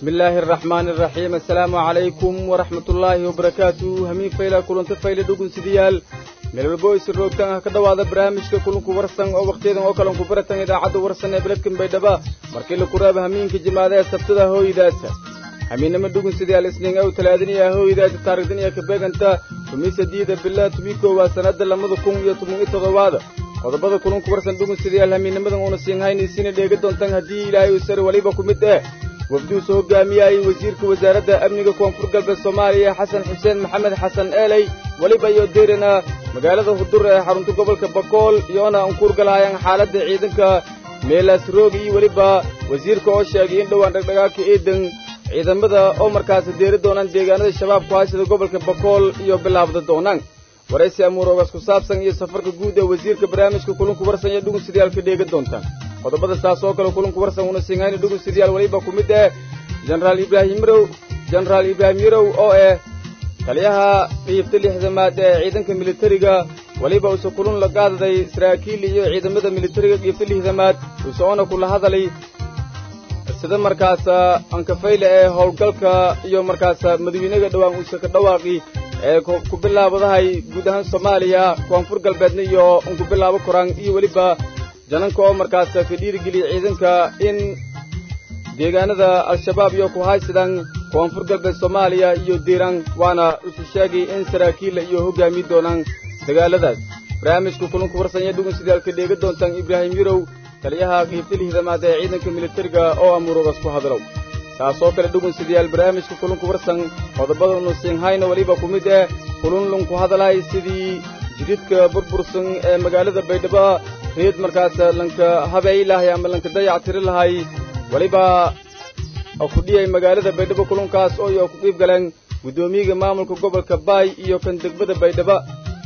بسم الله الرحمن الرحيم السلام عليكم ورحمة الله وبركاته همين فيلا كلن تفيل دوغن سديال meel walbo isu roogtaan ha ka dhowaada barnaamijka kulanku warsan oo wakhtiyadan oo kalanku baratan idaacadda warsan ee beledkan baydhaba markii la kuraaba hamiinka jimaada ee sabtada hooydaasa hamiinama dhugun sidaal isniin aw talaadiniya hooydaasa taariikhdiniya ka beeganta tumi sadiida bilaa tumi koowaa sannadda lamada kun iyo toban iyo toddobaada qodobada kulanku warsan dhugun sidayaal hamiinnimadan uuna siinhaynaysiina dheega doontaan haddii ilaahay uu sare waliba ku mid eh wafduusu hogaamiyayay wasiirka wasaaradda amniga koonfur galbeed soomaaliya xasan xuseen maxamed xasan eeley weliba iyo deyrana magaalada hudur ee xarunta gobolka bakool iyoona ankuur galahayaan xaaladda ciidanka meelaas roogi iyo weliba wasiirka oo sheegay in dhowaan dhagdhagaagka eedan ciidamada oo markaasi deeri doonaan deegaanada shabaabku haysada gobolka bakool iyo bilaabda doonaan waraysi amuuroogaas ku saabsan iyo safarka guud ee wasiirka barnaamijka kulunku warsan iyo dhugun sidayaal ka dheega doontaan qodobada saas oo kale kulunku warsan una singhayna dhugun sidayaal weliba ku mid eh jenaraal ibraahim yarow jenaraal ibraahim yarow oo eh taliyaha qiibta lixdamaad ee ciidanka militariga weliba uuse kulun la qaadaday saraakiil iyo ciidamada militariga qiibta lixdamaad useoona kula hadalay sida markaasa ankafayle ee howlgalka iyo markaasa madawiinaga dhowaan uuse ka dhawaaqi ee ku bilaabadahay guud ahaan soomaaliya koonfur galbeedna iyo unku bilaabo koraan iyo weliba jananka oo markaasa ka dhiirigeliya ciidanka in deegaanada al-shabaab iyo ku haysadaan koonfur galbeed soomaaliya iyo diiraan waana usu sheegay in saraakiilla iyo hoggaami doonaan dagaaladaas barnaamijka kulunku warsan iyo dhugun sidaalka dheega doontaan ibraahim yarow taliyaha qiibta lihdamaad ee ciidanka militariga oo amuurogaas ku hadlow taasoo kale dhugun sidayaal barnaamijka kulunku warsan qodobadanu siinhayna weliba ku mid eh kulun lunku hadalay sidii jididka burbursan ee magaalada baydhabo reed markaas lanka habeey lahay ama lanka dayac tiri lahay weliba ku dhiyay magaalada baydhabo kulunkaas oo iyo ku qiib galeen guddoomiyaga maamulka gobolka baay iyo kan degmada baydhabo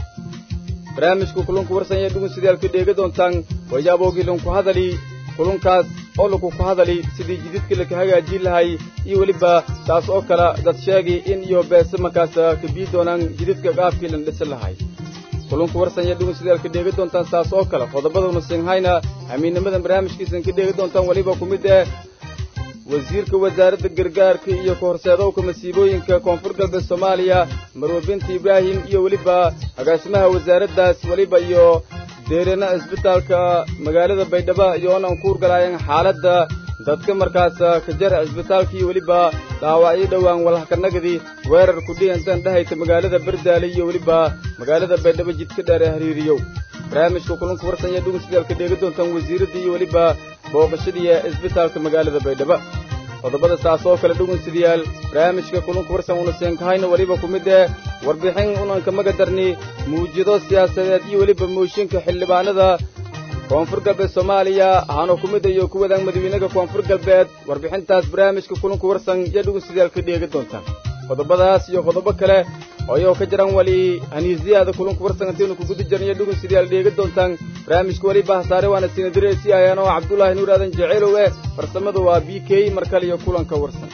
barnaamijka kulunku warsan ee dhugun sidaalka dheega doontaan wayaabowgii lanku hadali kulunkaas oo laku ku hadali sidii jididka laka hagaajin lahay iyo weliba taas oo kale dad sheegay in iyo beese markaas ka bii doonaan jididka qaabkii lan dhisi lahay kulunku warsan iyo dhugun sidaalka dheega doontaan saas oo kale qodobadanu siinhayna hamiinnimadan barnaamijkiisan ka dheega doontaan weliba ku mid eh wasiirka wasaaradda gargaarka iyo kahorseedowka masiibooyinka koonfur galbeed soomaaliya marwe binti ibraahim iyo weliba agaasimaha wasaaraddaas weliba iyo deerana cisbitaalka magaalada baydhabo iyoona ankuur galaayeen xaaladda dadka markaas ka jara cisbitaalka iyo weliba dhaawacyo dhowaan walahkanagadi weerar kudhiyantan dhahayta magaalada bardaale iyo weliba magaalada baydhabo jidka dheer ee hariiriyow barnaamijka kulunka warsan iyo dhugun sidaalka dheega doontaan wasiiradda iyo weliba booqashadii cisbitaalka magaalada baydhabo qodobada saas oo kale dhugun sidayaal barnaamijka kulunka warsan una seenkahayna weliba ku mid eh warbixin unanka magadarni muujado siyaasadeed iyo weliba mooshinka xildhibaanada koonfur galbeed soomaaliya ahaanoo ku mid iyo ku wadaan madawiinaga koonfur galbeed warbixintaas barnaamijka kulunka warsan iyo dhugun sidayaal ka dheega doontaan qodobadaas iyo qodobo kale oo iyagoo ka jiraan weli haniisiyaada kulunka warsan intaynu ku guda jirnaiyo dhugun sidayaal dheega doontaan barnaamijka weliba hasaare waana sinadiresi ayaan oo cabdulaahi nuur aadan jeceelow eh farsamadu waa b k mar kale iyo kulanka warsan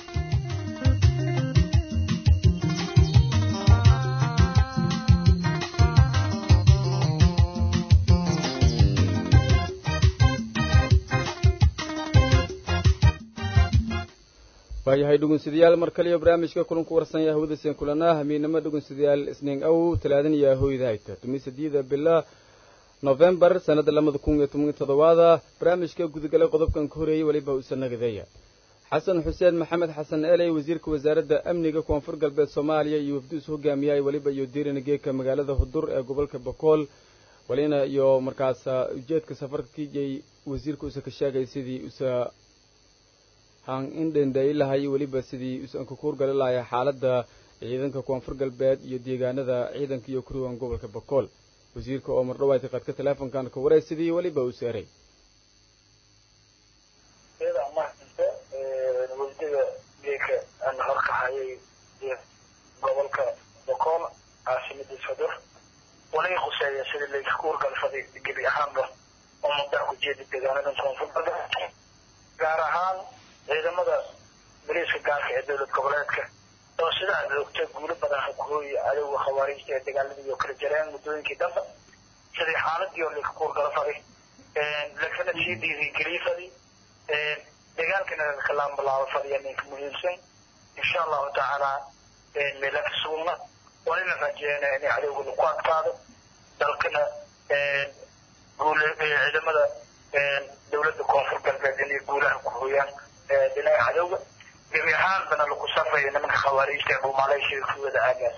waayahay dhugunsidayaal mar kaliyo barnaamijka kulanku warsan yaa hawadasen kulanaa hamiinamo dhugunsidayaal isniin aw talaadan iyo hooyda hayta tumi sadiida bila nofembar sannadda labada kun iyo toban iyo toddobaada barnaamijka gudagalay qodobkan ka horeeyey weliba usa nagadeeya xasan xuseen maxamed xasan eeley wasiirka wasaaradda amniga koonfur galbeed soomaaliya iyo wafduus hogaamiyay weliba iyo diirina geeka magaalada hudur ee gobolka bakool walina iyo markaas ujeedka safarka kijay wasiirka usa ka sheegay sidii usa han indhendhayi lahay weliba sidii usan ka kuurgali lahay xaaladda ciidanka koonfur galbeed iyo deegaanada ciidanka iyo kuruwan gobolka bakool wasiirka oo mardhawaati qadka teleefonkan ka waray sidii weliba uu seeray wafdiga geeka aan horkahayay gobolka bakool caasimada sadur walay quseeya sidii layka kuurgalfaday gebi ahaanba oo muddaa ku jeeda deegaanada koonfur galbeed gaar ahaan ciidamada bariiska gaarka ee dowlad goboleedka oo sida aad ogta guulo badan hagooya adowga khawaariijta ee dagaaladii oo kala jareen muddooyinkii dambe sidii xaaladii oo laka kuurgala faday lakana sii dhiirigeliy fadi dagaalkana kalaan bilaabo fadhiya ninka muhiimsan insha allahu tacaala meela ka sugna walina rajeena inay cadowga lagu adkaado dalkana guule ciidamada dowladda koonfur galbeed inay guulaha ku hooyaan dhinaca cadowga gebi ahaanbana lagu safayo nimanka khawaariijta ee dhuumaaleysiga ku wada aagaas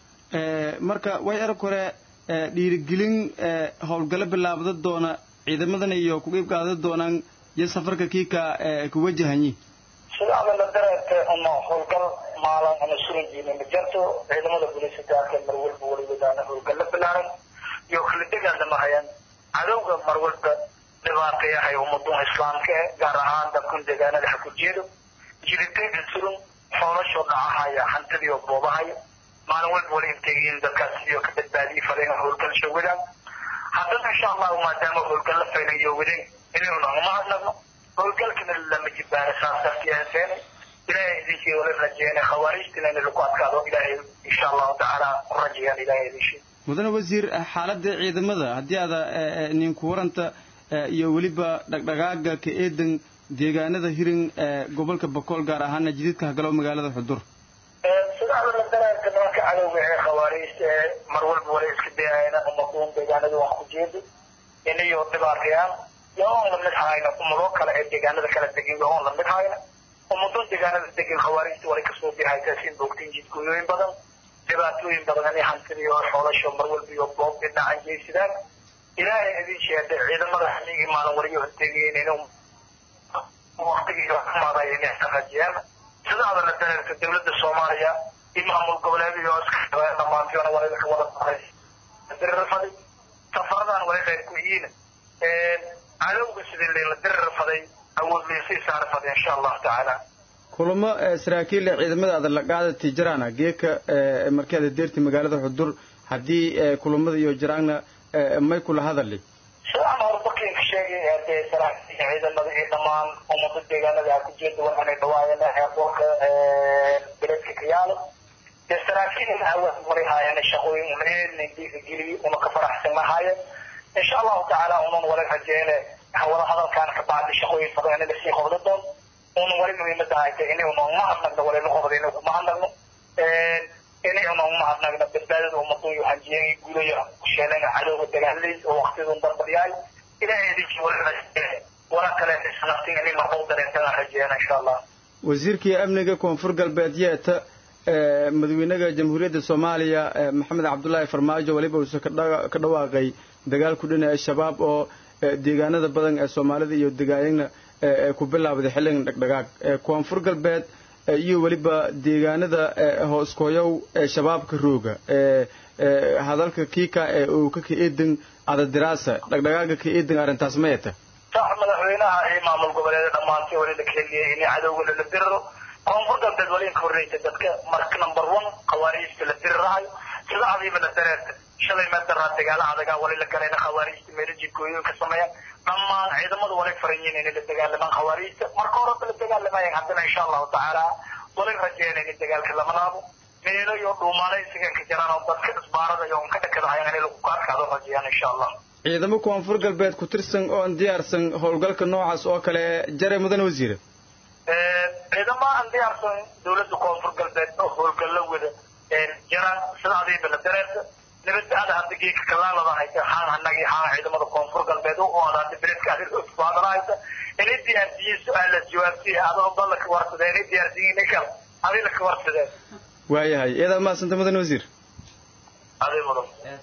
marka way erag hore dhiirigelin howlgalo bilaabda doona ciidamadana iyo ku qeyb qaadan doonaan iyo safarka kiika ku wajahanyi sidaada la dareerta uma howlgal maalan ama suranjiina ma jirto ciidamada booliiska gaarka mar walba weligoodana howlgal la bilaaran iyo kala dagaalamahayaan cadowga mar walba dhibaatayahay ummaduha islaamka eh gaar ahaan dadkun deegaanada ha ku jeedo jiritaanka surun xoolashoo dhacahaya hantidii oo boobahaya maalin walba wala integiin dadkaas sidoo ka badbaadiyay fadeen howlgal shawadaan haddana insha allahu maadaama howlgal la faynayo wadeen inaynu uma hadlano howlgalkana lama jibaara saas dartiyaaseen ilaahay idinkii wala rajeena khawaarijtina in lagu adkaado ilaahay insha allahu tacaala ku rajayaan ilaahay idinkii mudane wasiir xaaladda ciidamada haddii aada ninku waranta iyo weliba dhaqdhaqaaga ka eedan deegaanada hirin gobolka bakool gaar ahaana jididka hagalo magaalada xudur sidaada la daraarka nimanka cadowga ee khawaariijta ee mar walba wala iska dayayna umaduun deegaanada wax ku jeeda inayo dhibaatayaan yaa oon lamid hayna umadoo kale ee deegaanada kala degan yaa oon lamid hayna umaduun deegaanada degan khawaariijta walay kasoo bihaytaasin bogtin jidgooyooyin badan dhibaatooyin badan inay hantidii oo xoolasho mar walba iyo boob dhinacan jeysadaan ilaahay idin sheegay ciidamada xilligii maalin waliyo hortegayen inuu waqtigii xumaadaya inay rajiyaan sidaada la dareerta dowladda soomaaliya iyo maamul goboleedyada oo iska dhamaantiyoona walida ka wada baray dirirfaday safaradan way qayb ku yihiin cadowga sidii layla dirirfaday awood laysii saarfaday insha allahu tacaala kulamo saraakiil ciidamada aada la qaadati jiraana geeka markeeda deerti magaalada xudur haddii kulamada iyo jiraanna may kula hadali sidaan horbakinka sheegay dee saraakiil ciidamada iyo dhammaan ummada deegaanada ha ku jeeda waxaanay dhawaayeen airportka beledka kayaalo dee saraakiil awaad maray haayeen shaqooyin unaheedna dhiirigeliy una ka faraxsan lahaayeen insha allahu tacaala unan wala rajeene wada hadalkaan ka bacdi shaqooyin badan in lasii qobda doon un wali muhiimada hayta inaynu uma hadnagno walina qobda inay kuma hadnagno inaynu uma hadnagno badbaadada ummadun iyo hanjiyeen gudayo sheelana cadowga dagaaladiis oo waqtidun darbadyahay ilaahay idinkii wala rajeene wala kale isnaftin inay maqow dareentana rajeena insha allah wasiirkii amniga koonfur galbeed yeeta madaxweynaha jamhuuriyadda soomaaliya maxamed cabdulaahi farmaajo weliba uuse ka dhawaaqay dagaal ku dhinaca shabaab oo deegaanada badan ee soomaalida iyo degaayagna ku bilaabday xilligan dhaqdhaqaaq koonfur galbeed iyo weliba deegaanada hooskoyow ee shabaabka rooga hadalka kiika ee uu ka ka-eedan adadiraasa dhaqdhaqaaga ka-eedan arrintaas ma eta sax madaxweynaha iyo maamul goboleeda dhammaantii wali la keliyay in cadowga lala diriro koonfur galbeed wali inka horreysa dadka marka number one khawaariijta la dirirahayo sida adiiba la dareerta shalay meel daraa dagaala adagaa wali la galayna khawaariijta meelo jidgooyooyinka sameeyaan dhammaan ciidamadu walay faran yihiin inay la dagaalamaan khawaariijta marka horeba la dagaalamayaan haddana insha allahu tacaala walay rajeynayna in dagaalka lama laabo meelo iyo dhuumaalaysiga ka jiraan oo dadka isbaarada iyo un ka dhakadahayaan inay lagu kaadkaado rajeyaan insha allah ciidamo koonfur galbeed ku tirsan oo aan diyaarsan howlgalka noocaas oo kale jare mudane wasiire ciidamo aan diyaarsan dowladda koonfur galbeed oo howlgallo wada jiraan sida adiiba la dareerta nabadda hadda geedka kalaalada haysa haan hanagi haan ciidamada koonfur galbeed oo aadaada beredka adir usbaadana haysa inay diyaarsiiyeen su-aalaas jawaabtiya adoo balla ka warsadeen inay diyaarsiiyeen kal adila ka warsadeen waayahay iyadaa mahadsanta mudane wasiir adii mudan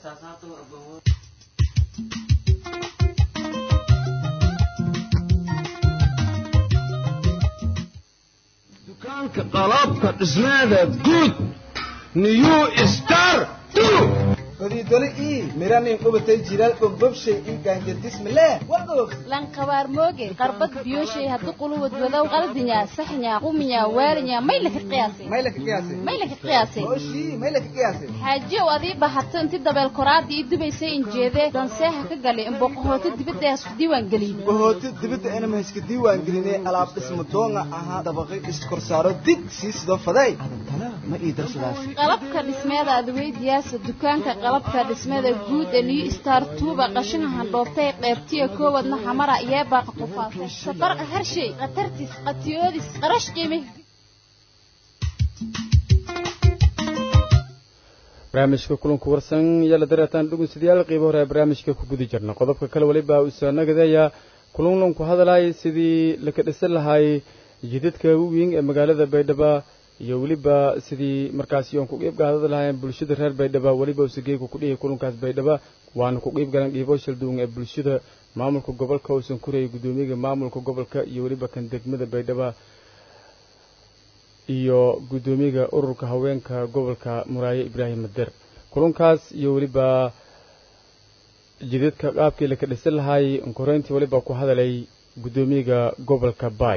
dukaanka qalabka dhismeeda guud new star fadiidole ii miranin qubatay jilaal bombobshay ii gaanjadismileh wagoog lankabaar mooge qarbad biyoshay haddu quluwad wadow qaldinya saxnya quminya waalinya may laka qiyaasay may laka qiyaasay may laka qiyaasay ooshii may laka qiyaasay xaajiyow adii bahato inti dabeel koraadii ii dubaysay injeedee danseeha ka galay imboqohooto dibadda hasku diiwaan gelin bahooti dibadda inama hayska diiwaan gelinay alaab dhisma doonga ahaa dabaqay iskorsaaro dig sii sidoo faday ma ii darsadaas qalabka dhismeeda adweydiyaasa dukaanka qalabka dhismeeda guud ee new star tuuba qashina handhoobtay qeybtiya koowadna xamara iyo baaqa qufaasay safarqa harshay khatartis qatiyoodis qarash qiimi barnaamijka kulanku warsan yala dareetaan dhugunsidayaal qiibo hore ee barnaamijka ku guda jirna qodobka kale weliba uusa nagadeeya kulanlan ku hadalay sidii laka dhisan lahay jidadka weyn ee magaalada baydhabo iyo weliba sidii markaasi oon ku qiib gaadada lahaayeen bulshada reer baydhabo weliba usageegu ku dhihi kulankaas baydhabo waana ku qiib galan dhiibo shalduun ee bulshada maamulka gobolka uusan kurayay guddoomiyaga maamulka gobolka iyo weliba kan degmada baydhabo iyo guddoomiyaga ururka haweenka gobolka muraaye ibraahim mader kulankaas iyo weliba jidadka qaabkii laka dhisan lahaay onkoreyntii weliba ku hadalay guddoomiyaga gobolka baay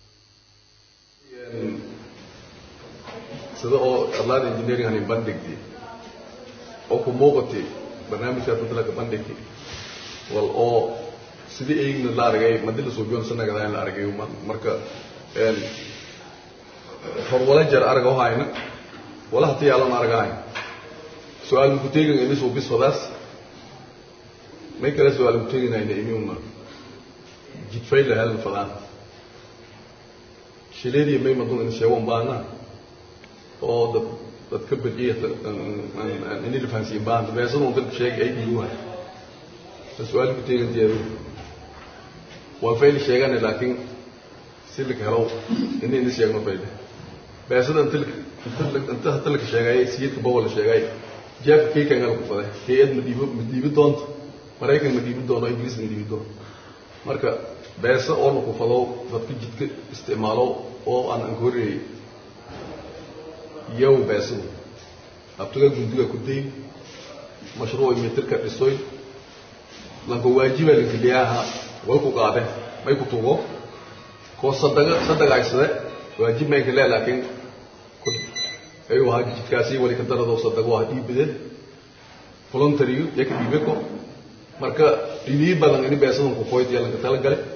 sida oo arlaada engineering hani bandhigti oo ku muuqatay barnaamijka dadlaka bandhigti wal oo sidii eegna la argay madila suubiyoon sanagada la argay marka hor wala jar arga hayna wala hati yaalan argahay su-aal ku teegin ini suu bisfadaas may kale su-aal ku teeginayna imiuna jidfay la helna fadaan shileedii may madun in sheego baana oo dad dad ka badiya ini la fahansiin baana beesan un dadka sheeg ay dhiigu hay su-aal ku teegin jeedu waa fayl sheegane laakiin si laka helo ini ini sheegno fayle beesada inta inta hata laka sheegay siyidka bowa la sheegay jeefka kaykan ala ku faday hay-ad ma dhiibo ma dhiibi doonto maraykan ma dhiibi doono ingiriis ma dhiibi doono marka beesa oo laku fado dadka jidka isticmaalo oo aan anka horreeyey yow beesadu abtaga gundiga ku day mashruuc meterka dhisoy lanka waajiba lankiliyaha way ku qaade may ku tugo koo sadaga sadagaysade waajib maynka le laakiin ayuu ahaa jidkaasi wali ka darado sadago ah dhiibide voluntary ya ka dhiibe ko marka dhiniyi badan ini beesadan ku qoyd yaa lanka tala gale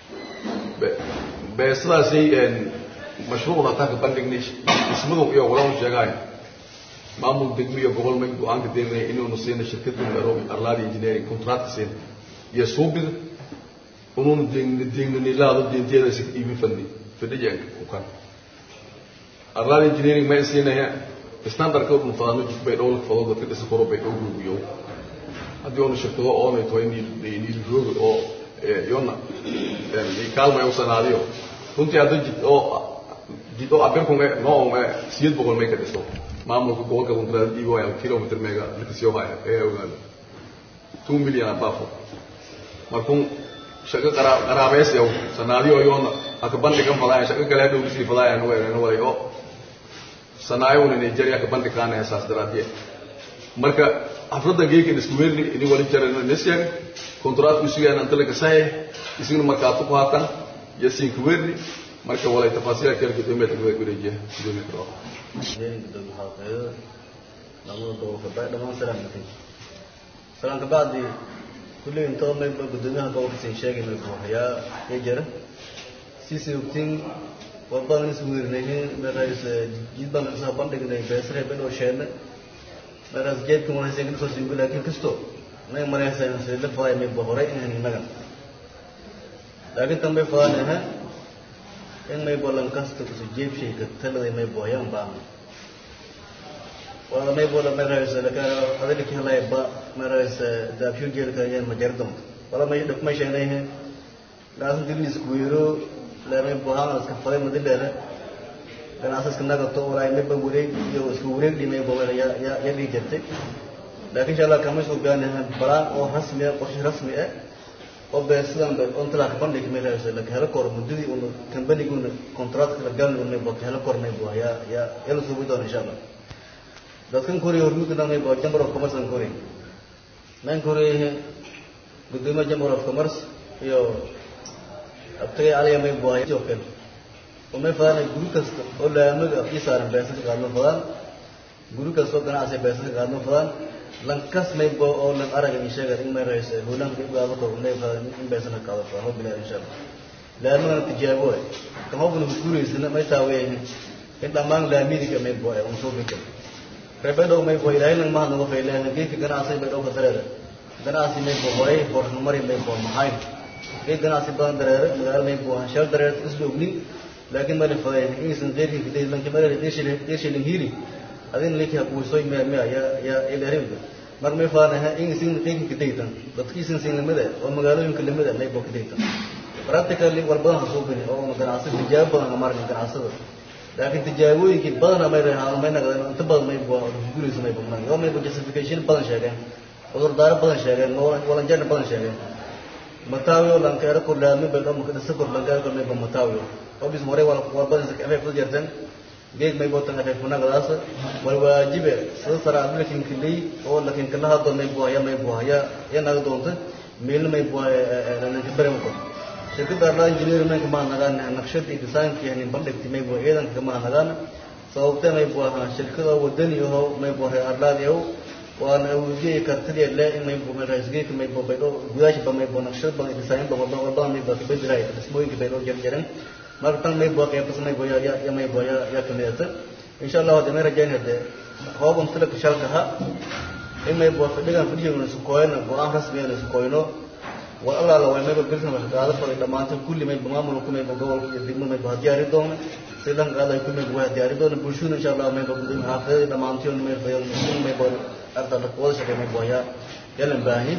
beesadaasi mashruucna taa ka bandhignay ismadu iyo walaal sheegaay maamul degmo iyo gobol may go-aanka deegnay inuunu siina shirkadda nairobi arladi engineering contract siina iyo suubida unuunu deegnanilaado deenteeda si iibi fadni fadhijanka ku kan arladi engineering may siinaya standardka unu fadano jid bay dhowlka fado dadka dhisa koro bay dhow guubiyo haddii onu shirkado oonay tahay niil roogi oo yona kaalmay u sanaadiyo runtii hadda jid oo jid oo abirkunga noonga siyad boqol may ka dhiso maamulka gobolka kuntraad dhiibo ayaa kilometer mega lakasiyo haya ee ogaada two million abafo markun shaqo qaraabeys yow sanaadiyo yoona aka bandhigan fadaaya shaqo kale hadhow lisii fadaaya nuweerena walay oo sanaayowna nigeria ka bandhikaana heesaas daraadiye marka xafladda geekan isku weerni ini wali jarana nesyan kontraatku isugaan anta laga sahe isagna markaatu ku haatan yasiin ku weerni marka walay tafaasiil kale gudoomiyaha degmada gureejiya gudoomiya karo salaan kabacdi kulli intoo mayba gudoomiyaha gobolka siin sheegay may buuxayaa ee jira siisay ogtiin wabadan is weerinaynin meerays jidbaan kasoo bandhignay beesare ben oo sheenne meeraas jeedkan wanaysan kasoo singu laakiin kasto nay maraysan sidla faday may bohoray inaan inagan laakiin tan bay fadaan aha in may bolan kasta kusu jeebshayka taladay may booyaan baan wala may bola meerays laka adalki halay ba meerays daafyo jeelka yaan majardam wala may dhaf may sheegnay laasin dilis kuiro leeray bohaan iska faday madileere ganacsiska nagato walaay mayba wareeg iyo isku wareeg dhimay bawela ya ya ya dhigi jirtay laakiin insha allah kama soo gaanahan balaan oo rasmi ah qorshe rasmi ah oo bee sidan be on talaa bandhig meelahaas la helo kor muddadii uu company-gu contract la galay uu ba helo kor may baa ya ya yala soo doon insha allah dadkan koriya hormuudka dhan may baa chamber of commerce an koriya nan koriya gudoomiyaha chamber of commerce iyo abtagay aliya may baa iyo kale oo may fadaan guri kasta oo laamaga afkii saaran beesa ka qaadno fadaan guri kasta oo ganacsi beesa ka qaadno fadaan lankas may bo oo lan araga in sheega in may rays hulan ka gaado ko may fadaan in beesa ka qaado fadaan bilaa insha Allah laamaga tijaabo kama bulu gureysna may taaween in dhammaan laamidiga may bua un soo bika reebedhow may bua ilaahay nang mahad naga fayleen geedka ganacsi bay dhowka dareere ganacsi may bua horay hornumari may bua maxayn geed ganacsi badan dareere magaalo may bua shal dareere isla ognin laakiin mali fadeen inaysan geedka kadey lanki mali dheeshilin hiili adin leki hakuwisoy mea mea ya ya ilarimka mar may faanaha inaysan geedka kadeytan dadkiisan sin lamida oo magaalooyinka lamida may bua kadeytan practically war badan hasoo bini oo ganacsi tijaabo badan amarin ganacsada laakiin tijaabooyinkii badana may rehaan may naqdeen inta badan may bua guraysa may bugnayn oo may justification badan sheegeen cudurdaaro badan sheegeen walanjeerna badan sheegeen matawio lankeero kordhaami bay dhomo kadhisa kordhankeero may ba matawio obis hore wal war badan sa afay fudud jartan geeg may botan afay funagadaas wal waajibe sida saraad lakin kili oo lakin kala hado may bua ya may bua ya ya naga doonta meel may bua lanka bare mo shirkadda arla engineer may kama nagaan naqshadii design-kii yani bandhigti may bua ciidanka kama nagaan sababtee may bua shirkada wadani aho may bua arlaadi aho waana awoodiye kartidii le in may bua raisgeeka may bua baydho gudaasha ba may bua naqshad badan design ba badan may bua kabedelaay dhismooyinka baydho jarjaran marka tan may bua qeybtas may bua ya ya may bua ya ya kamidata insha allah hadda may rajayn hadde hooban tilaka shalka ha in may bua fadhigan fadhigana sukooyana go-aan rasmiyana sukooyno war allaala way mayba birtan wax qaado faray dhammaantood kulli mayba maamulka ku mayba gobolka iyo degmo mayba ha diyaari doona si dhan qaada ku mayba waa diyaari doona bulshada insha allah mayba gudin xaafadada dhammaantood mayba fayan mayba arda wada shaqay mayba waa yalan baahi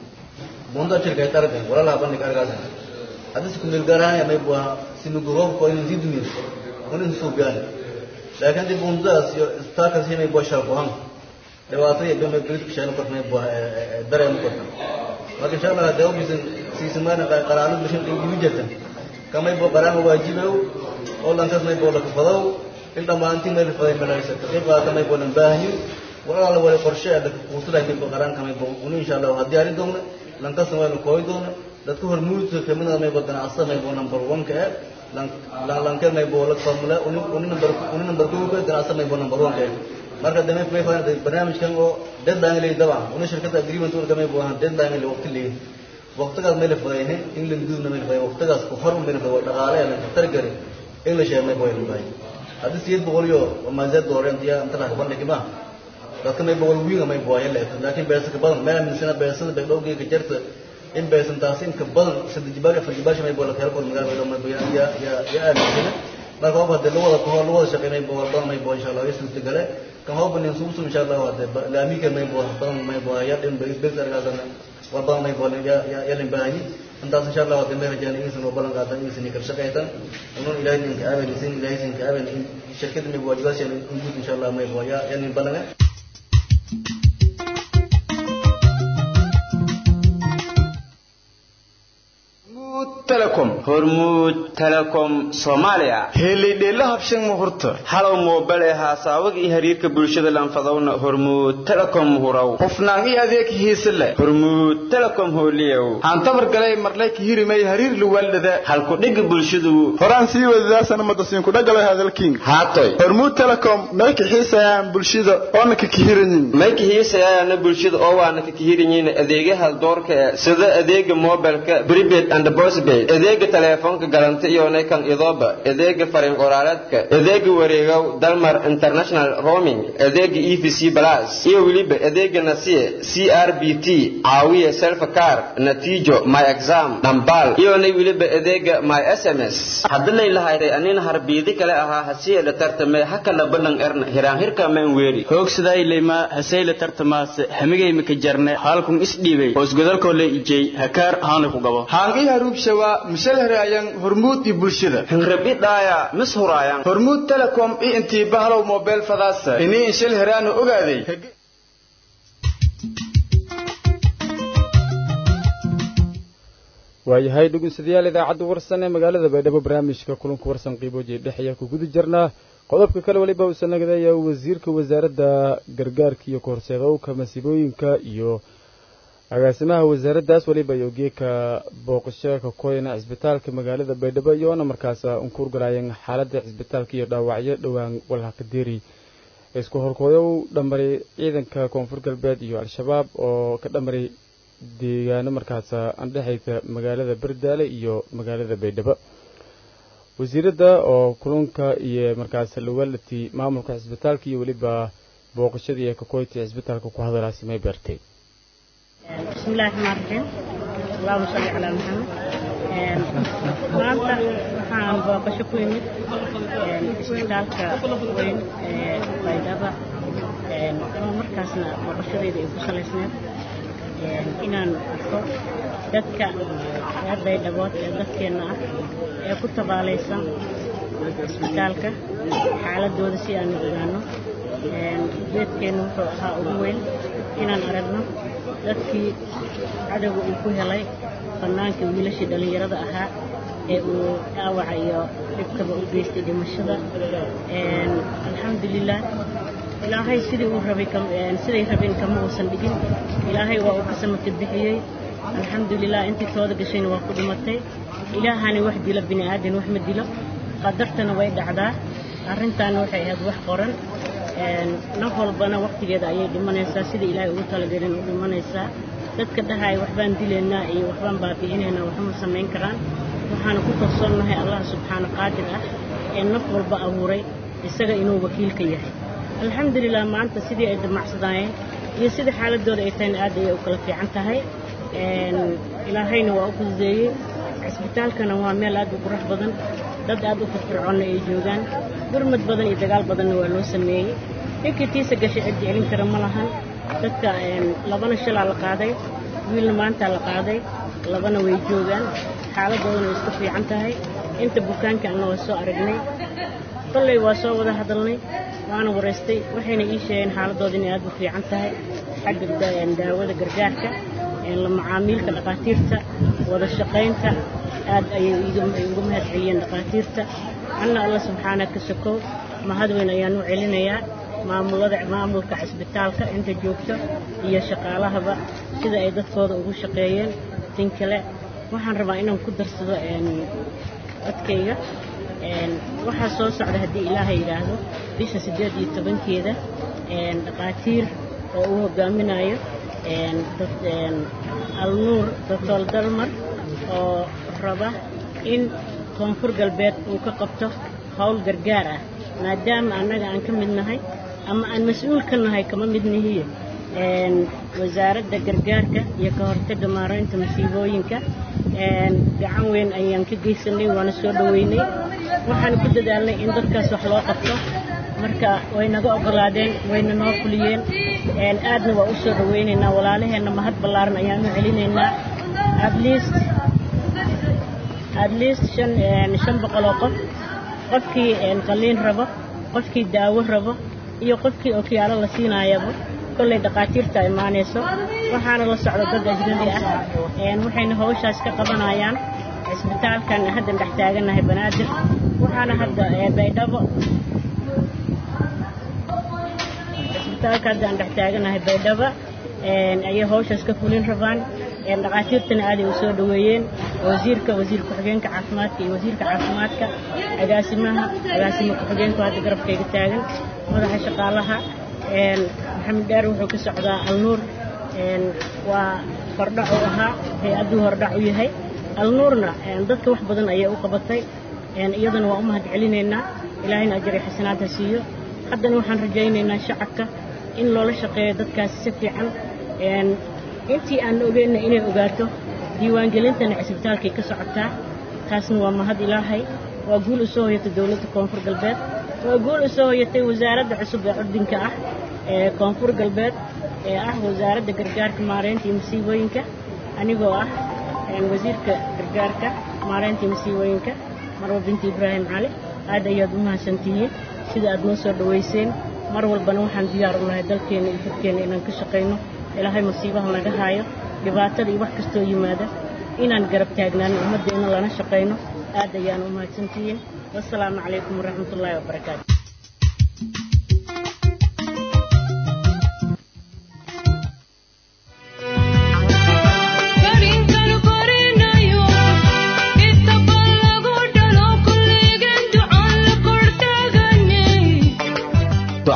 bunda shirkay targan walaalaha bandhig argaasan hadis ku meel gaaraan mayba sinugu roobko inuu sii dumiyo unin suugaan laakiin dib bundaas iyo istaakas mayba sharbuhan dhibaato iyo bama birid kusheeno kort mayba dareemo korta marka insha allah hadee ubisan siisamana qaraano bishan igu jirtan kamay bo qaraano waajibow oo lankas may bo lakafadow in dhammaantii may lafaday malaysa ka qayb qaata may bo lan baahin walaala wala qorshe ada kuusuday may bo qaraan kamay bo unu insha allah waa diyaari doona lankasna waa la kooyi doona dadka hormuudka kamida may bo ganacsada may bo number one ka eh lanke may bo la formula uni number uni number two ka ganacsada may bo number one ka eh marka damay may faan barnaamijkan oo deadline lay dabcan una shirkada agreement uu damay buuhan deadline lay waqti leeyahay waqtigaas may la fadayeen in la guudna may la fadayeen waqtigaas ku hor may la fadayeen dhaqaale la tar gari in la sheemay booy la baay hadii siyad boqol iyo maazad dooreen tiya inta la qaban dhigma dadka may boqol wiiga may booy la laakiin beesa ka badan meel min sana beesada bay dhowgii ka jirta in beesan taas in ka badan saddex jibaar afar jibaar may booy la kala kor magaal may booy ya ya ya aamin marka waa hadda lawada ku hor lawada shaqeynay booy badan may booy insha Allah isu tigale kan hoo banin suusu insha Allah hadda laamiga may booy badan may booy ya din bay bil argaasana waa badan may booy ya ya ya lin baahi intaas insha Allah hadda may rajaan in soo balan qaatan in sin kar shaqeytan inuu ilaahay in ka aamin sin ilaahay sin ka aamin in shirkada may booy waajibaashan in guud insha Allah may booy ya ya lin balan telecom hormuud telecom soomaaliya helidheela habshan muhurta halow moobale haasaawaga iyo xiriirka bulshada lanfadowna hormuud telecom huraw hufnaan iyo adeeg hiise leh hormuud telecom hooliyow hantabar galay marlay kihirimay hariir luwaldada halku dhigga bulshadu horaan sii wadadaasana madasiinku dhagalay hadalkiin haatoy hormuud telecom may kaxiisayaan bulshada oona ka kihiranyin may kahiisayaana bulshada oo waana ka kihiranyiin adeegaha doorka eh sida adeega mobilka prepaid and postpaid adeega taleefoonka galanta iyo kan idooba adeega fariin qoraaleedka adeega wareegow dalmar international roaming adeega e v c plus iyo weliba adeega nasiye c r b t caawiye selfcar natiijo my exam dhambal iyona weliba adeega my s m s hadilay lahayday anina harbiidi kale ahaa hasiyeela tartame hakala balan erna hiraanhirka maan weeri hoogsadaayleyma haseyla tartamaase hamigaymaka jarne haalkun isdhiibay hoosgodalkoole ijey hakaar haana ku gabo haangi haruubshawa mishalhare ayaan hormuud iyo bulshada hinrabi dhaaya mis huraayan hormuud telecom iyo intii bahalow mobile fadaasa inii inshal heraana ogaaday waayahay dhegeystayaal idaacadda warsan ee magaalada baydhabo barnaamijka kulanka warsan qiibooji dhex ayaa ku guda jirnaa qodobka kale weliba uu sanagadayaa wasiirka wasaaradda gargaarka iyo kahorseedowka masiibooyinka iyo agaasimaha wasaaraddaas weliba iyo geeka booqasho ka koyna cisbitaalka magaalada baydhabo iyoona markaas unkuurgalaayeen xaaladda cisbitaalka iyo dhaawacyo dhowaan walhaqadeeri isku horkoodow dhammaray ciidanka koonfur galbeed iyo al-shabaab oo ka dhammaray deegaano markaas andhexaysa magaalada bardaale iyo magaalada baydhabo wasiiradda oo kulunka iyo markaas lawalati maamulka cisbitaalka iyo weliba booqashadii ee kakoyti cisbitaalka ku hadalaasi may beertay بسم الله الرحمن الرحيم اللهم صل على محمد maanta waxaan booqasho ku yimid isbitaalka weyn ee baydhaba oo markaasna booqashadeyda ay ku salaysneed inaan arko dadka reer baydhabood ee dadkeenna ah ee ku tabaalaysan isbitaalka xaaladooda si aan ogaano ujeedkeenna wuxuu ahaa ugu weyn inaan aragno dadkii cadowga uu ku helay bannaankii wiilashii dhallinyarada ahaa ee uu dhaawaca iyo dhibkaba u geystay dhimashada alxamdulilah ilaahay sidii uu rabay siday rabeen kama uusan dhigin ilaahay waa uu ka samaka bixiyey alxamdulilah intii tooda gashayna waa ku dhimatay ilaahani wax dilo bini aadan wax ma dilo qadartana way dhacdaa arrintaana waxay ahayd wax qoran naf walbana waktigeeda ayay dhimanaysaa sidai ilaahay ugu talagelin u dhimanaysaa dadka dhahaaya waxbaan dilaynaa iyo waxbaan baabi'inaynaa waxma samayn karaan waxaana ku kalsoonnahay allah subxaana qaadir ah ee naf walba abuuray isaga inuu wakiilka yahay alxamdulilah maanta sidii ay damacsadaayeen iyo sida xaaladooda ay tahayna aad ayay u kala fiican tahay ilaahayna waa u fududeeyey cisbitaalkana waa meel aad u qurux badan dad aad u firfircoonna ay joogaan gurmad badan iyo dagaal badanna waa loo sameeyey ninkii tiisa gashay cid celin kara ma lahan dadka labana shalaa la qaaday wiilna maantaa la qaaday labana way joogaan xaaladoodana way isku fiican tahay inta bukaanka anna waa soo aragnay kolley waa soo wada hadalnay waana waraystay waxayna ii sheegeen xaaladooda inay aad u fiican tahay xagga daawada gargaarka la macaamiilka dhakhaatiirta wada shaqaynta aad ayay uga mahad celiyeen dhakhaatiirta anna alla subxaana ka sokow mahad weyn ayaan u celinayaa maamulada maamulka cisbitaalka inta joogto iyo shaqaalahaba sida ay dadkooda ugu shaqeeyeen tin kale waxaan rabaa inaan ku darsado codkayga waxaa soo socda haddii ilaahay yidhaahdo bisha siddeed iyo tobankeeda dhakhaatiir oo uu hogaaminayo alnuur doctor dalmar oo raba in koonfur galbeed uu ka qabto howl gargaar ah maadaama annaga aan ka mid nahay ama aan mas-uul ka nahay kama mid nihiyo wasaaradda gargaarka iyo ka hortagga maaraynta masiibooyinka gacan weyn ayaan ka geysanay waana soo dhoweynay waxaan ku dadaalnay in dadkaas wax loo qabto marka way naga ogolaadeen wayna noo fuliyeen aadna waa u soo dhoweynaynaa walaalaheenna mahad ballaaran ayaan u celinaynaa at least at least shan shan boqol oo qof qofkii qalliin rabo qofkii daawo rabo iyo qofkii okiyaalo la siinaayaba kollay dhakhaatiirta imaanayso waxaana la socda dad ajnabi ah waxayna hawshaas ka qabanayaan cisbitaalkan haddan dhex taagannahay banaadir waxaana hadda baydhabo cisbitaalka haddaan dhex taagannahay baydhabo ayay hawshaas ka fulin rabaan dhakhaatiirtana aaday u soo dhoweeyeen wasiirka wasiir ku-xigeenka caafimaadka iyo wasiirka caafimaadka agaasimaha agaasimo ku-xigeenku hadda garabkayga taagan madaxa shaqaalaha maxamed dheer wuxuu ka socdaa alnuur waa hordhac u ahaa hay-adduu hordhac u yahay alnuurna dadka wax badan ayay u qabatay iyadana waa u mahad celinaynaa ilaahayna ajar iyo xasanaadha siiyo haddana waxaan rajaynaynaa shacabka in loola shaqeeyo dadkaasi si fiican intii aan ogeenna inay ogaato diiwaangelintana cisbitaalkay ka socotaa taasna waa mahad ilaahay waa guul u soo hoyatay dowladda koonfur galbeed waa guul u soo hoyatay wasaaradda cusub ee curdinka ah ee koonfur galbeed ee ah wasaaradda gargaarka maaraynta iyo masiibooyinka anigoo ah wasiirka gargaarka maaraynta iyo masiibooyinka marwa binti ibraahim cali aad ayaad u mahadsantihiin sida aad noo soo dhowayseen mar walbana waxaan diyaar u nahay dalkeenna iyo dadkeenna inaan ka shaqayno ilaahay masiibaha naga haayo dhibaatada iyo wax kastoo yimaada inaan garab taagnaano ummaddeena lana shaqayno aad ayaan u mahadsantihiin wassalaamu calaykum waraxmatullaahi wabarakaatu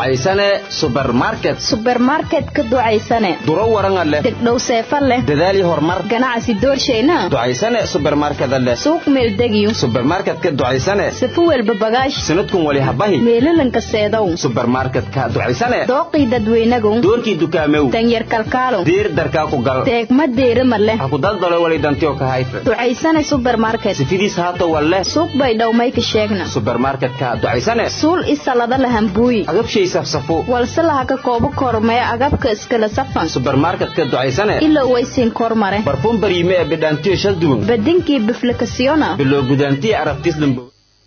ducaysane subermarket subermarket ka ducaysane duro waranga leh degdhow seefa leh dadaal iyo horumar ganacsi doorshayna ducaysane subermarkeda leh suuq meeldegiyo subermarketka ducaysane safo welba bagaash sanadkun wali habahi meelalanka seedow subermarketka ducaysane dooqii dadweynagow doorkii dukaamew danyar kalkaalow diir darkaa ku gal teegma deerima leh ha ku daldalo wali dantiyo ka hayfe ducaysane subermarket sifidiis haata walle suuq bay dhowmayka sheegna subermarketka ducaysane suul isalada lahambuuyi agabshay safsafo walse laha ka koobo kormee agabka iskala safan subermarketka ducaysane ilo waysiin kormare barfuum baryime ee bidhaantiyo shal duwan badinkii biflikasiyona biloo gudaantiyo arabtiis lambo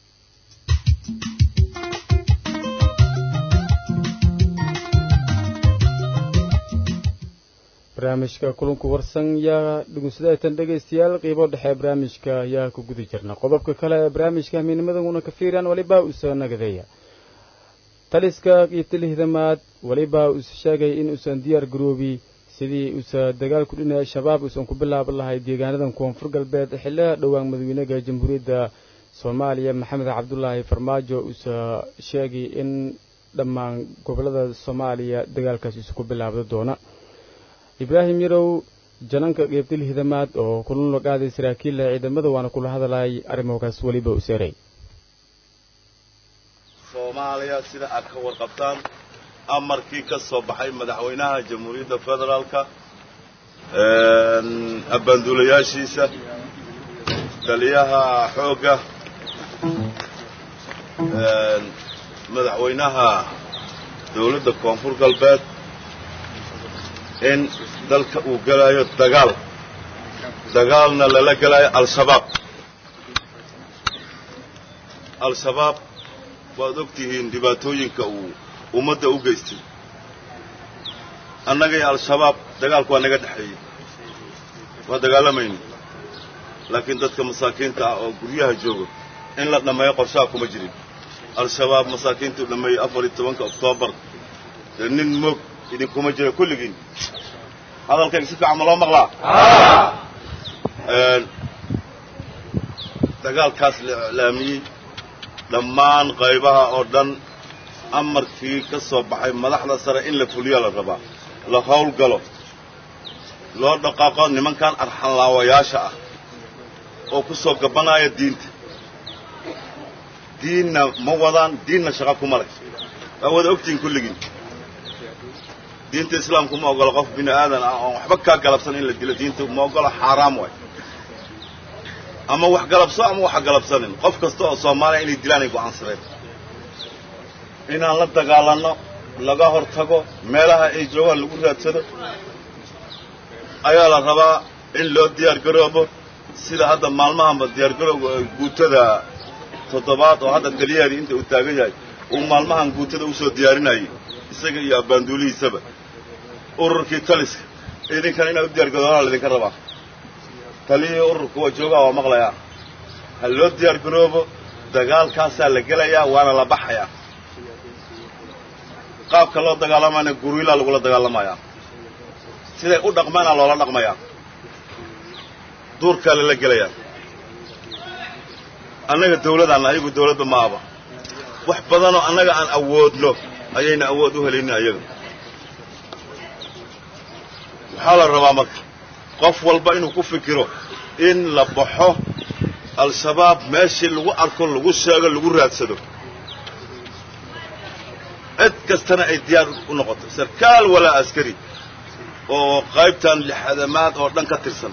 barnaamijka kulanku warsan yaa dhugunsadatan dhegaystayaal qiibo dhexe barnaamijka yaa ku guda jirna qodobka kale ee barnaamijka hamiinimadaguna ka fiiraan weliba uusoo nagadeeya taliska qiibtilihidamaad weliba uuse sheegay in uusan diyaar garoobi sidii uusa dagaalku dhinaya shabaab uusan ku bilaaban lahay deegaanadan koonfur galbeed xiliha dhowaan madaxweynaha jamhuuriyadda soomaaliya maxamed cabdulaahi farmaajo uusa sheegay in dhammaan gobolada soomaaliya dagaalkaas uusa ku bilaabda doona ibraahim yarow jananka qeybtil hidamaad oo kulan la qaaday saraakiilla ciidamada waana kula hadalay arrimokaas weliba u seeray soomaaliya sida aad ka warqabtaan amarkii ka soo baxay madaxweynaha jamhuuriyadda federaalka abbaanduulayaashiisa taliyaha xoogga madaxweynaha dowladda koonfur galbeed in dalka uu gelayo dagaal dagaalna lala gelayo al-shabaab al-shabaab waad og tihiin dhibaatooyinka uu ummadda u geystay annagay al-shabaab dagaalku waa naga dhexeeyey waa dagaalamayna laakiin dadka masaakiinta ah oo guryaha jooga in la dhammeeyo qorshaha kuma jirin al-shabaab masaakiintuu dhammeeyey afar iyo tobanka oktoobar dee nin moog idinkuma jira kulligiin hadalkayga si fiican ma loo maqlaa dagaalkaas la iclaamiyey dhammaan qaybaha oo dhan amarkii ka soo baxay madaxda sare in la fuliya la rabaa la howlgalo loo dhaqaaqo nimankan arxanlaawayaasha ah oo ku soo gabanaya diinta diinna ma wadaan diinna shaqa kuma leh waa wada ogtihiin kulligiin diinta islaamku ma ogolo qof bini aadan ah oon waxba kaa galabsan in la dilo diinta ma ogolo xaaraam waay ama wax galabso ama waxa galabsanin qof kasta oo soomaaliya inay dilaan ay go'aansadeen inaan la dagaalanno laga hor tago meelaha ay joogaan lagu raadsado ayaa la rabaa in loo diyaar garoobo sida hadda maalmahanba diyaar garowga guutada toddobaad oo hadda taliyaheedii inta uu taagan yahay uu maalmahan guutada usoo diyaarinayay isaga iyo abbaanduulihiisaba ururkii taliska idinkan inaad u diyaar garoonaa laydinka rabaa taliyihii ururka waa joogaa waa maqlayaa ha loo diyaar garoobo dagaalkaasaa la gelayaa waana la baxayaa qaabka loo dagaalamayna guriilaa lagula dagaalamayaa siday u dhaqmaana loola dhaqmayaa duurkaa lala gelayaa annaga dawladaan ayagu dawladba ma aba wax badanoo annaga aan awoodno ayayna awood u helaynin ayaga waxaa la rabaa marka qof walba inuu ku fikiro in la baxo al-shabaab meeshii lagu arko lagu sheego lagu raadsado cid kastana ay diyaar u noqoto sarkaal walaa askari oo qaybtan lixadamaad oo dhan ka tirsan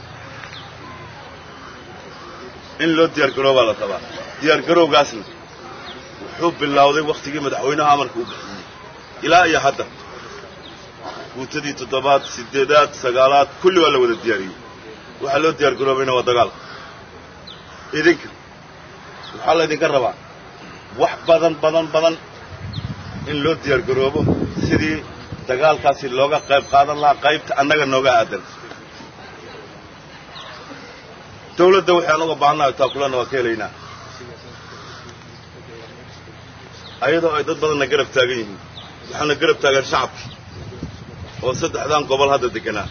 in loo diyaar garoobaa la rabaa diyaar garowgaasna wuxuu bilowday wakhtigii madaxweynaha amarka u bixiyey ilaa iyo hadda guutadii toddobaad siddeedaad sagaalaad kulli waa la wada diyaariyey waxaa loo diyaar garoobayna waa dagaal idinka waxaa laydinka rabaa wax badan badan badan in loo diyaar garoobo sidii dagaalkaasi looga qayb qaadan lahaa qaybta annaga nooga aadan dawladda waxaan uga baahannahay taakulana waa ka helaynaa ayadoo ay dad badanna garab taagan yihiin waxaana garab taagan shacabki oo saddexdan gobol hadda deganaa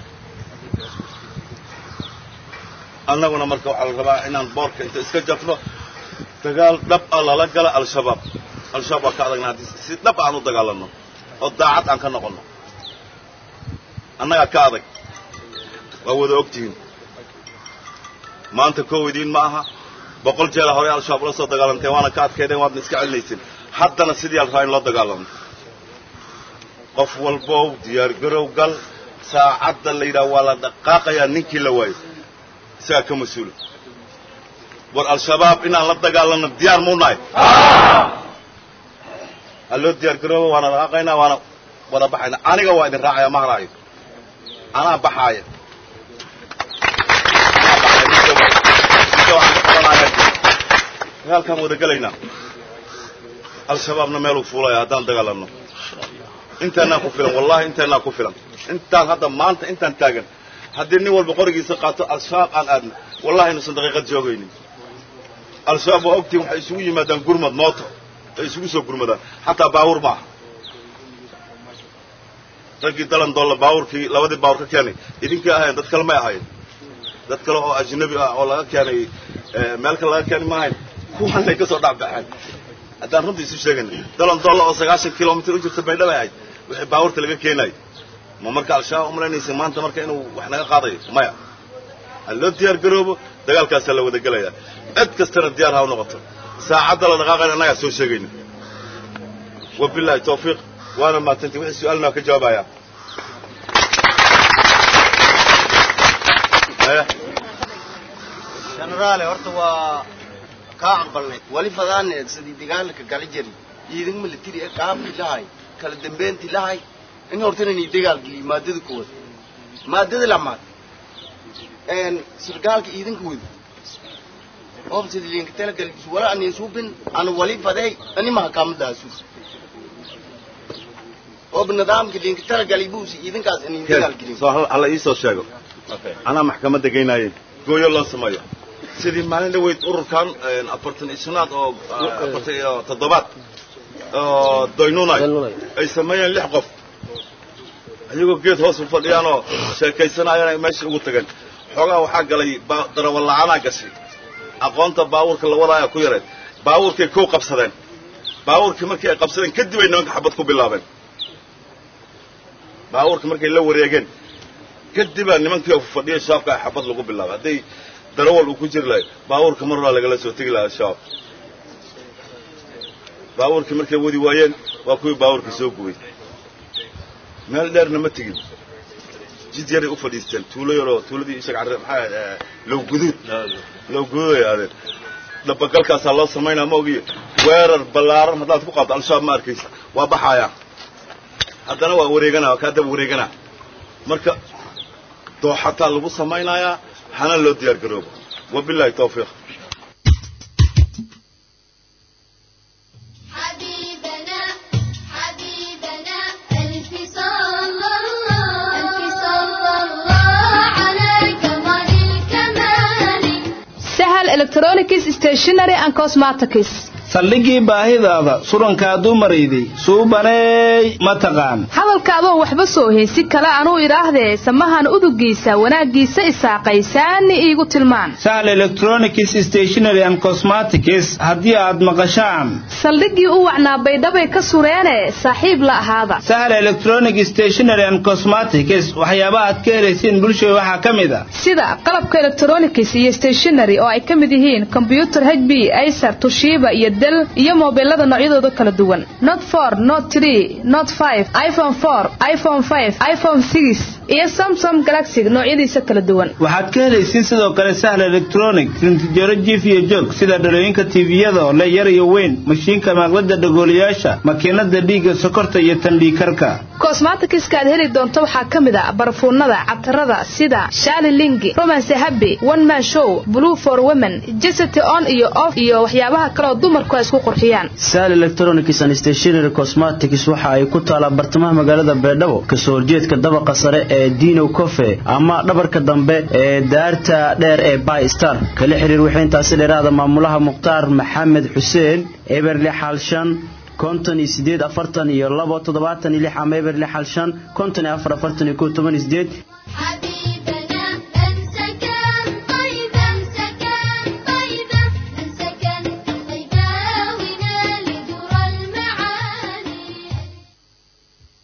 annaguna marka waxaa la rabaa inaan boorka inta iska jafno dagaal dhab ah lala gala al-shabaab al-shabaab waa ka adagna haddii si dhab aan u dagaalanno oo daacad aan ka noqonno annagaa ka adag waa wada ogtihiin maanta kow idiin ma aha boqol jeela horey al-shabaab ula soo dagaalanteen waana ka adkaydeen waadna iska celinayseen haddana sidii al rabaa in loo dagaalamo qof walbow diyaargarow gal saacadda la yidhaha waa la dhaqaaqayaa ninkii la waayo isagaa ka mas-uula war al-shabaab inaan la dagaalanno diyaar muu nahay ha loo diyaargarooba waana dhaqaaqaynaa waana wada baxayna aniga waa idin raacaya ma haraayo anaa baxaaya dagaalkaan wada gelaynaa al-shabaabna meeluu fuulaya haddaan dagaalanno intaanaa ku filan wallahi intaanaa ku filan intaan hadda maanta intaan taagan haddii nin walba qorigiisa qaato al-shabaab aan aadno wallahi inuusan daqiiqad joogaynin al-shabaab waa ogtiin waxay isugu yimaadaan gurmad mooto ay isugu soo gurmadaan xataa baawur maaha raggii dalan doolla baawurkii labadii baawur ka keenay idinkii ahayn dad kale may ahayn dad kale oo ajnabi ah oo laga keenay meel kale laga keenay ma ahayn kuwanay ka soo dhacbaxeen haddaan runta isu sheegayna dalan doolla oo sagaashan kilomitr u jirta baydhaba ahayd wixii baawurta laga keenayo ma marka al-shabaab umalaynaysa maanta marka inuu wax naga qaadayo maya ha loo diyaar garoobo dagaalkaasaa la wada gelayaa cid kastana diyaar ha u noqoto saacadda la dhaqaaqayna annagaa soo sheegayna wabilaahi tawfiiq waana maadsanti wixii su-aalna ka jawaabayaa jenaraale horta waa kaa aqbalnay wali fadaaneed sidii dagaalka gali jari ciidan militari ee qaabki lahay kala dambeynti lahay in hortanani dagaalgeliy maadada koowaad maadada lamaad sargaalka ciidanka wada oob sidii linka talagal wala anin suubin ana wali faday ani mahakamadaasu oob nidaamka linka talagalay buusi ciidankaas anin dagaalgelin soo hala ii soo sheego anaa maxkamadda geynaayeen gooyo loo sameeyo sidii maalin dhaweyd ururkan afartan iyo shanaad oo afartan iyo toddobaad oo doynunay ay sameeyeen lix qof ayagoo geed hoos u fadhiyaanoo sheekaysanayaan ay meesha ugu tageen xoogaa waxaa galay darawalla'aanaa gashay aqoonta baabuurka la wadaaya ku yareed baabuurkay kow qabsadeen baabuurkii markii ay qabsadeen kadib ay nimanka xabad ku bilaabeen baabuurka markay la wareegeen kadibaa nimankii fadhiya shabaabka ay xabad lagu bilaabay hadday darawal uu ku jiri lahay baabuurka mar horaa lagala soo tegi lahaa shabaab baabuurkii markay wadi waayeen waa kuwii baabuurka soo gubay meel dheerna ma tegin jid yaray u fadhiisteen tuulo yaroo tuuladii ishag carre maxaa low guduud low guduud ay aadeen dhabagalkaasaa loo samaynaa ma ogiyo weerar ballaaran haddaad ku qaaddo al-shabaab ma arkaysa waa baxayaa haddana waa wareeganaa waa kaa daba wareeganaa marka dooxataa lagu samaynayaa hana loo diyaar garoobo wabilaahi tawfiiq حبيبنا حبيبنا ألف صلى الله ألف صلى الله على كمال الكمال sahal electronics stationery and cosmetics saldhigii baahidaada surankaa dumarayday suubaneey ma taqaan hadalka adoo waxba soo haysi kale anuu idhaahdee samahan udugiisa wanaaggiisa isaaqaysaani iigu tilmaan sahal electronics stationery and cosmetics haddii aad maqashaan saldhiggii u wacnaa baydhabay ka sureene saaxiib la ahaada sahal electronic stationery and cosmetics waxyaabaha aad ka helaysiin bulshada waxaa ka mid a sida qalabka electronics iyo stationery oo ay ka mid yihiin kombyutar hb acer tushiba iyo del iyo mobilada noocyadooda kala duwan not for not tree not five iphone four iphone five iphone six iyo samsung galaxy noocyadiisa kala duwan waxaad ka helaysiin sidoo kale sahal electronic rintijaro jiif iyo joog sida dhalooyinka tiiviyada oo le yar iyo weyn mashiinka maaqlada dhagooliyaasha makiinada dhiigga sokorta iyo tandhiikarka cosmetics-ka aad heli doonto waxaa ka mid a barfuunada catarada sida shali lingi romance happy one man show blue for women jesity on iyo off iyo waxyaabaha kale oo dumarku ay isku qurxiyaan sal electronics and stationery cosmetics waxa ay ku taalaa bartamaha magaalada beedhabo kasoo horjeedka dabaqa sare ee dino cofe ama dhabarka dambe ee daarta dheer ee by star kala xiriir waxay intaasi dheeraada maamulaha mukhtaar maxamed xuseen eberle xaalshan konton iyo sideed afartan iyo labo toddobaatan iyo lix ama eberle xaalshan konton iyo afar afartan iyo kow toban iyo sideed حبيبنا أمسكن طيبا سكن طيبا أمسكن طيبا ونال در المعالي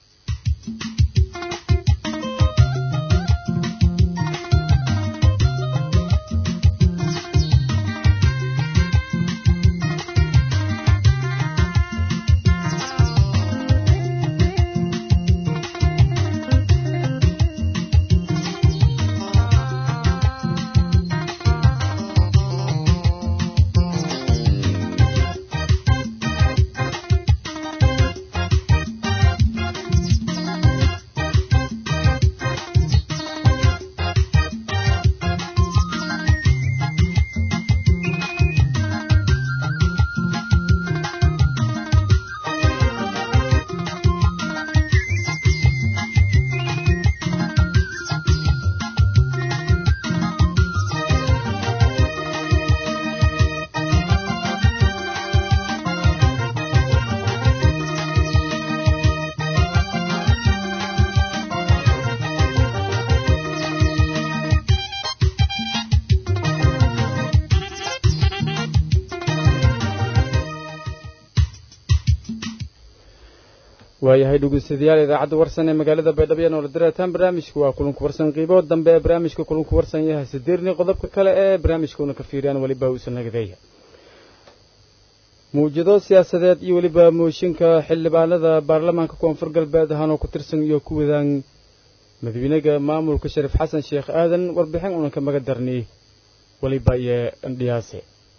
waayahay dhegeystayaal idaacadda warsan ee magaalada baydhabo ee noola direetaan barnaamijku waa kulanku warsan qiibood dambe ee barnaamijka kulanku warsan yahay sideerni qodobka kale ee barnaamijkuuna ka fiiriyaan weliba uusan nagadeeya muwjado siyaasadeed iyo weliba mooshinka xildhibaanada baarlamaanka koonfur galbeed ahaanoo ku tirsan iyo ku wadaan madaxweynaha maamulka shariif xasan sheekh aadan warbixin unan ka maga darnay weliba iyo ndhiyaase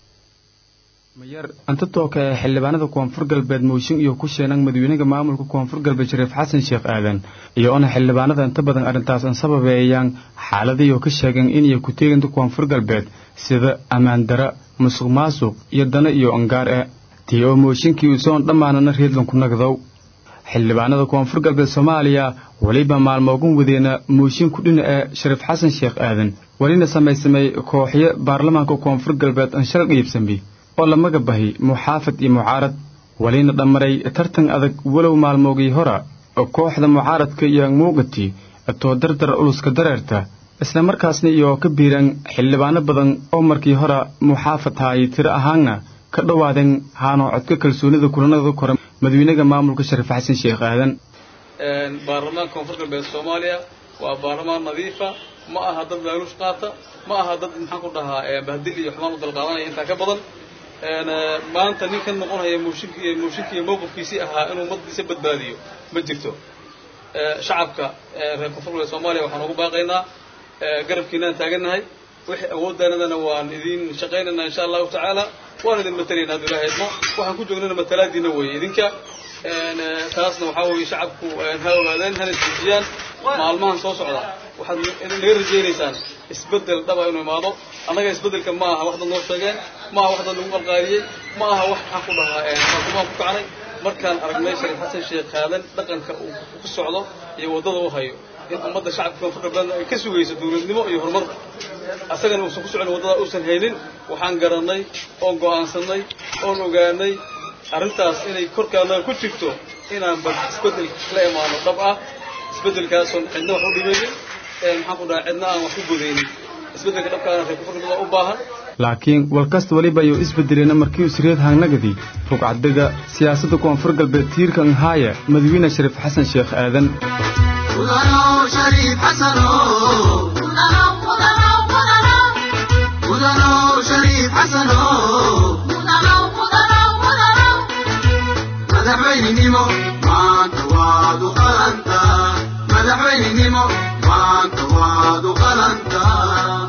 mayar anta tooka ee xildhibaanada koonfur galbeed mooshin iyo ku sheenan madaxweynaha maamulka koonfur galbeed shariif xasan sheekh aadan iyo ona xildhibaanada inta badan arrintaas an sababeeyaan xaaladiioo ka sheegeen inay ku teeganta koonfur galbeed sida ammaan dara musuq maasuq iyo dana iyo angaar e tii oo mooshinkii usoon dhammaanana reedlanku nagdow xildhibaanada koonfur galbeed soomaaliya weliba maalmoogan wadeena mooshin ku dhina ee shariif xasan sheekh aadan welina samaysamay kooxyo baarlamaanka koonfur galbeed an shal dhiibsanbi oo lamaga bahi muxaafad iyo mucaarad welina dhammaray tartan adag walow maalmoogii hora oo kooxda mucaaradka iyo muuqatii too dardar uluska dareerta isla markaasna iyo ka biiraan xildhibaano badan oo markii hore muxaafad haayay tiro ahaanna ka dhowaadeen haanoo codka kalsoonida kulanada kore madaxweynaha maamulka shariif xasan sheekh aadan baarlamaanka koonfur galbeed soomaaliya waa baarlamaan nadiifa ma aha dad laaluush qaata ma aha dad maxaan ku dhahaa bahdil iyo xumaan u dalqaadanaya intaa ka badan maanta ninkan noqonaya mooshinki mooshinkii mowqifkiisii ahaa inuu ummadiisa badbaadiyo ma jirto shacabka reer koonfur galbeed soomaaliya waxaan ugu baaqaynaa garabkiinaan taagannahay wixii awooddaanadana waan idin shaqaynaynaa insha allahu tacaala waan idin matalaynaa hadduu ilahay idmo waxaan ku joognana matalaadiina weeye idinka taasna waxaa weeye shacabku ha ogaadeen hana isdejiyaan maalmahan soo socda waxaad naga rajaynaysaan isbeddel dhaba inuu imaado annaga isbeddelka ma aha wax dad noo sheegeen ma aha wax dad lagu qalqaaliyey ma aha wax maxaan ku dhahaa xukumaan ku kacnay markaan aragnay shariif xasan sheekh qaadan dhaqanka uu ku socdo iyo waddada u hayo in ummadda shacabka koonfur galbeedna ay ka sugayso dawladnimo iyo horumar asagana uusan ku socon waddada uusan haynin waxaan garannay oon go'aansannay oon ogaanay arrintaas inay korkaana ku jirto inaan bal isbeddel la imaano dhab ah isbeddelkaasoon cidna wax u dhimaynin maxaan ku dhahaa cidna aan wax ku godaynin isbeddelka dhabkaana reer koonfur galbeed u baahan laakiin walkasta weliba ayuu isbedelena markii usreed hangnagadi rugcadega siyaasadda koonfur galbeed tiirka nhaaya madaxweyne shariif xasan sheekh aadan madaxweynenimo maanta waad u qalantaa madaxweynenimo maanta waad u qalantaa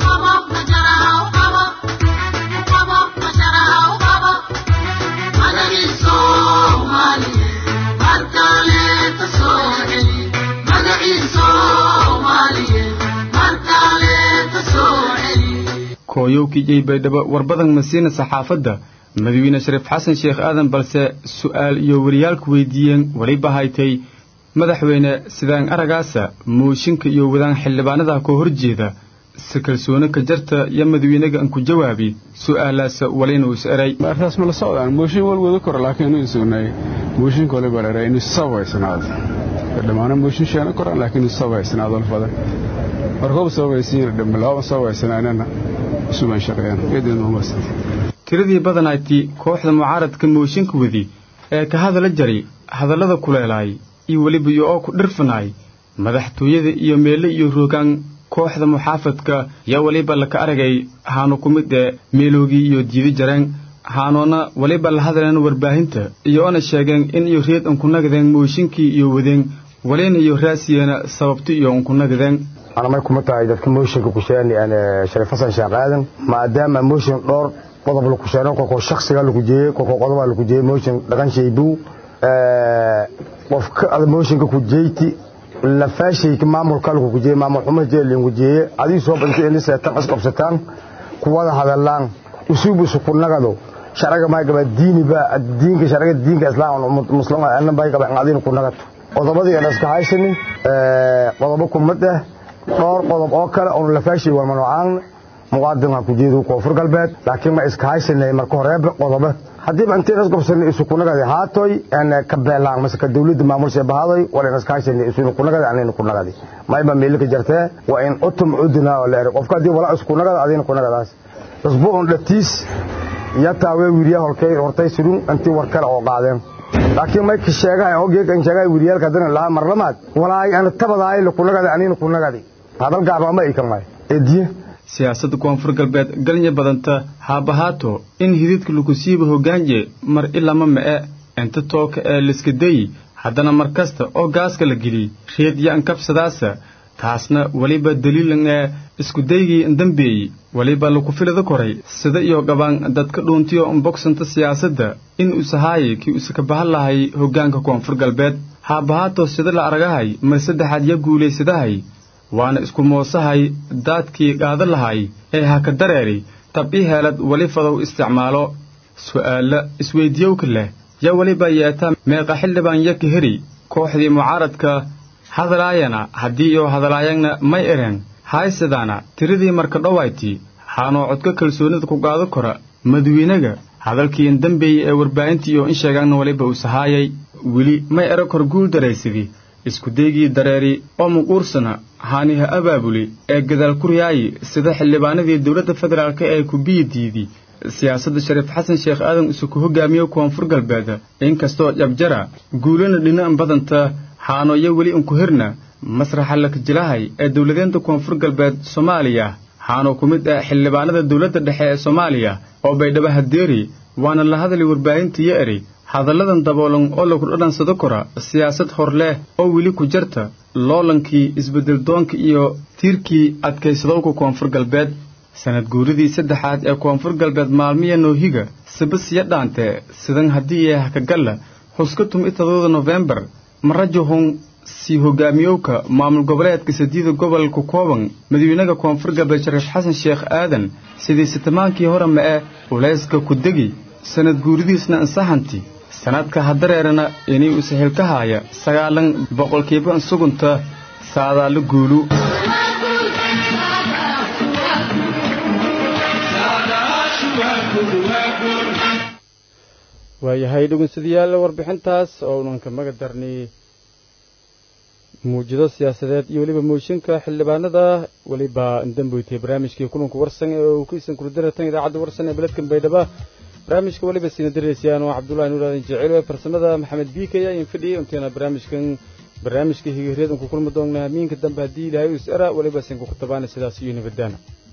kooyowkii baydhabo warbadan masiina saxaafadda madaxweyne shariif xasan sheekh aadan balse su'aal iyo wariyaalku weydiiyeen weliba haytay madaxweyne sidaan aragaasa mooshinka iyo wadaan xildhibaanada ka horjeeda si kalsooni ka jarta iyo madaxweynaga aan ku jawaabi su'aalaasa walina is eray artaas ma la socdaan mooshin wal wada koro laakiin inuu sugnay mooshinka waliba la eray inuu sabaysanaado dhammaana mooshin sheena koran laakiin inuu sabaysanaado fadan markooba sabaysiin dhammalaaban sabaysanaanana isuban shaqeeyaan eedeenu umarsan tiradii badanayti kooxda mucaaradka mooshinka wadi ee ka hadala jari hadallada kuleelaay iyo weliba iyo oo ku dhirfanaay madaxtooyada iyo meelle iyo roogaan kooxda muxaafadka yaa weliba laka aragay haanu ku mid ee meeloogii iyo diidi jareen haanoona weliba la hadleen warbaahinta iyo ona sheegeen in iyo reed unkunagadeen mooshinkii iyo wadeen walina iyo raasiyeena sababto iyo unkunagadeen anamay kuma tahay dadka mooshinka kusheeni shariif xasan sheekh aadan maadaama mooshin dhowr qodob lagu sheeno kolkoo shaksiga lagu jeeyey kolkoo qodoba lagu jeeyey mooshin dhaqan shaybu qofka ada mooshinka ku jeyti lafaashayka maamulka lagu kujeeye maamul xumo jeelin kujeeye adii soo badantay in seetan isqabsataan kuwada hadalaan usubu sukunagado sharaga may gaba diiniba diinka sharaga diinka islaam muslima anna bay gaba adina kunagato qodobadii aan iska haysanin qodobo kumad ah dhowr qodob oo kale oon lafaashay waa manuucaan muqaadimka ku jeedo koonfur galbeed laakiin ma iska haysanay marka horeeba qodobo haddiiba intiin isqabsanay isu kunagadi haatoy ka beelaan mase ka dawladda maamulsha bahadoy wala iska haysanay isu kunagadi anina kunagadi mayba meelka jartee waa in utum udina oo leer qofka hadii wala isku kunagada adina kunagadaas usbuucun dhatiis yataa way wiiriya holkay hortay surun intii war kale oo qaadeen laakiin may ka sheegahay ogyeeg an sheegahay wiiliyaalka haddana lahaa marlamaad walaay ana tabadaay lakunagadi anina kunagadi hadal gaaba ama ikamay ediye siyaasadda koonfur galbeed galnya badanta haabahaato in hididka lakusiiba hogaanje mar ilama ma'e inta tooka ee liskadayi haddana mar kasta oo gaaska la geliy reed yo ankabsadaasa taasna weliba daliilan ee iskudaygii ndambeeyi weliba laku filada koray sida iyo gabaan dadka dhuuntiyo unbogsanta siyaasadda in usahaayay kii usaka bahan lahay hoggaanka koonfur galbeed haabahaato sida la aragahay mar saddexaad ya guulaysadahay waana isku moosahay daadkii qaadan lahay ee haka dareeri tab i heelad weli fadow isticmaalo su'aalla isweydiyowka leh yaa weliba yeeta meeqa xildhibaan yaka heri kooxdii mucaaradka hadalaayana haddii iyo hadalaayagna may ereen haysadaana tiradii marka dhowayti haanoo codka kalsoonida ku qaado kora madawiinaga hadalkii indambeeyey ee warbaahintii iyo in sheegaanna weliba usahaayay weli may ero kor guul daraysadii iskudaygii dareeri oo muquursana haaniha abaabuli ee gadaal ku riyaayi sida xildhibaanadii dowladda federaalk ee kubiyi diidi siyaasadda shariif xasan sheekh aadan isuku hogaamiyo koonfur galbeed inkastoo jabjara guulana dhina'an badanta haanoyo weli inku hirna masraxa lakajilahay ee dowladeenta koonfur galbeed soomaaliya haanoo ku mid ah xildhibaanada dowladda dhexe ee soomaaliya oo baydhabo hadeeri waana la hadali warbaahintiyo eri hadalladan daboolan oo lagu dhadhansado kora siyaasad hor leh oo weli ku jarta loolankii isbeddeldoonka iyo tiirkii adkaysadowka koonfur galbeed sanad guuridii saddexaad ee koonfur galbeed maalmiya noohiga sibasiya dhaante sidan haddii ee hakagalla xuska tum itadooda nofembar marajahun sii hogaamiyowka maamul goboleedka sadiida gobolka kooban madawiinaha koonfur galbeed shariif xasan sheekh aadan sidii sitamaankii hore ma'e ulayska ku degi sanad guuridiisna ansaxanti sanadka hadareerana inay u sahilka haaya sagaalan boqolkiiba ansugunta saadaallo guulu waayahay dhegeystayaal warbixintaas oo unanka maga darnay muujido siyaasadeed iyo weliba mooshinka xildhibaanada weliba indamboytay barnaamijkii kulanka warsan ee uu ka isan kurdaratan idaacadda warsan ee beledkan baydhaba barnaamijka weliba siina daraysayaan waa cabdullahi nuur aadan jecel ee farsamada maxamed biike ayaa idin fadhiyay inteena barnaamijkan barnaamijka higareed ku kulmi doonnaa miinka dambe haddii ilaahay us era weliba isinkuku tabaana sidaas iyo nabadaana